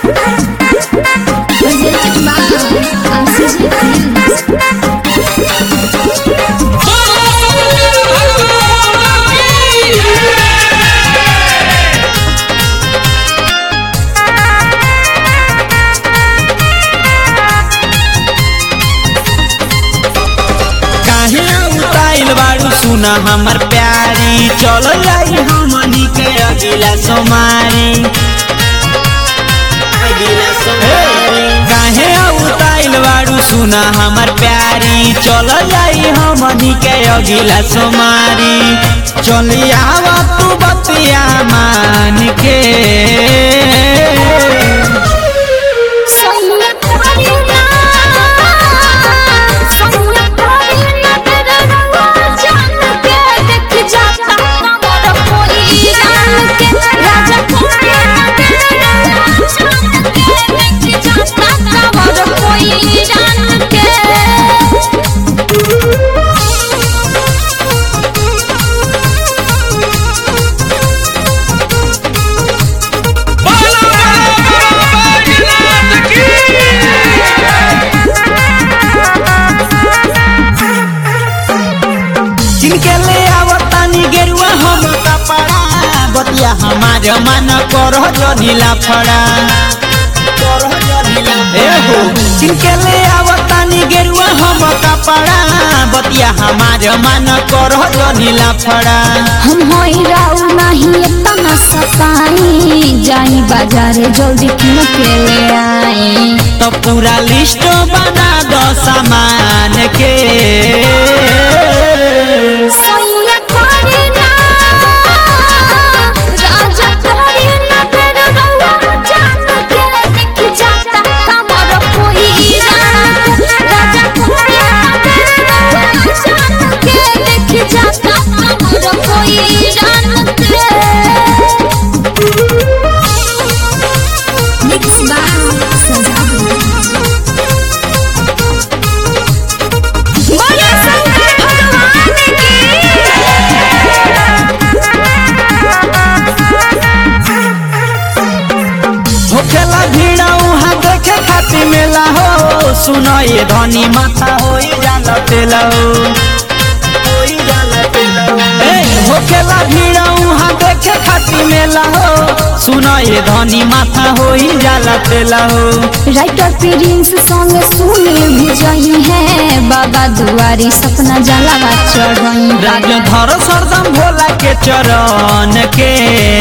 Presented by RCG Films. काहे उताइल बारू सुना हमर प्यारी चल जाई हमनी के अगिला सोमारी अगिला सोमारी काहे उताइल बारू सुना हमर प्यारी चल जाई हमनी के अगिला सोमारी चली आवा तू बतिया मान के सैया करीना सैया करीना तेरा रंगा जान के देख जाता मोर कोई जान के राजा करीना तेरा रंगा जान के देख जाता मोर कोई जान के जिनके ले आवतानी गेरुआ हम कपड़ा बतिया हमार मन करह जनीला फड़ा ए हो जिनके ले आवतानी गेरुआ हम कपड़ा बतिया हमार मन करह जनीला फड़ा हम होई राउ नहीं इतना सताई जाई बाजारे जल्दी किन के ले आई तो पूरा लिस्ट बना दो सामान के सैया करीना राजा करीना तेरा रंगा जान के देख जाता हमर कोई जान राजा करीना तेरा रंगा जान के देख जाता हमर कोई जान के मिक्स बाय सजाओ बोले शंकर भगवान होखेला भीड़ उहाँ देखे खातिर मेला हो सुनो ये धनी माथा होई जाला तेला हो होई जाला तेला हो। ए, होखेला भीड़ उहाँ देखे खातिर मेला हो सुनो ये धनी माथा होई जाला तेला हो राइटर प्रिंस संग सुनील भी जही है बाबा दुआरी सपना जलावा चढ़ई राज धर सरदम भोला के चरण के